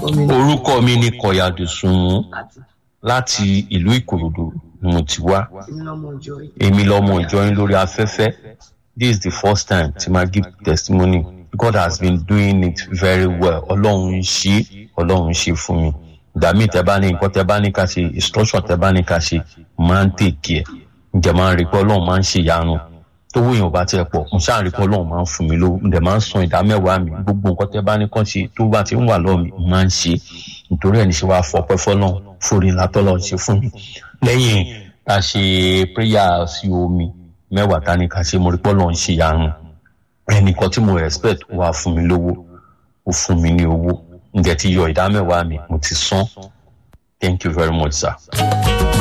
mi ní orúkọ mi ni kọ̀yàdùsùnmù láti láti ìlú ìkòròdú ni mo ti wá èmi lọ́mọ ìjọ yìí. èmi lọmọ ìjọyìn lórí afẹ́fẹ́ this is the first time tí ma give testimony God has been doing it very well ọlọ́run ń ṣe ọlọ́run ń ṣe fún mi ìgbà míì tẹ bá ní nǹkan tẹ bá ní ká ṣe instruction tẹ bá ní ká ṣe máa ń tèkì ẹ ǹjẹ́ máa ń rí pé ọlọ́run máa ń ṣe ìyanu tówó èèyàn bá tiẹ̀ pọ̀ mo ṣáà rí pé ọlọ́run máa ń fún mi lówó ǹjẹ́ máa ń san ìdá mẹ́wàá mi gbogbo nǹkan tẹ bá ní kàn ṣe tó bá ti ń wà lọ́ọ̀ mi máa ń ṣe nítorí ẹ̀ ní ṣe wàá fọpẹ́ fọlọ́run forí látọ́lọ́ ṣe fún mi lẹ́yìn a ṣe prayer sí omi mẹ́wàá ta ni ká ṣe mo rí pé ọlọ́run ṣe ìyanu ẹnìkan tí mo respect wà fún mi lówó ó fún mi ní owó ǹjẹ́ ti yọ ìdá mẹ́wàá mi mo ti san thank you very much sir.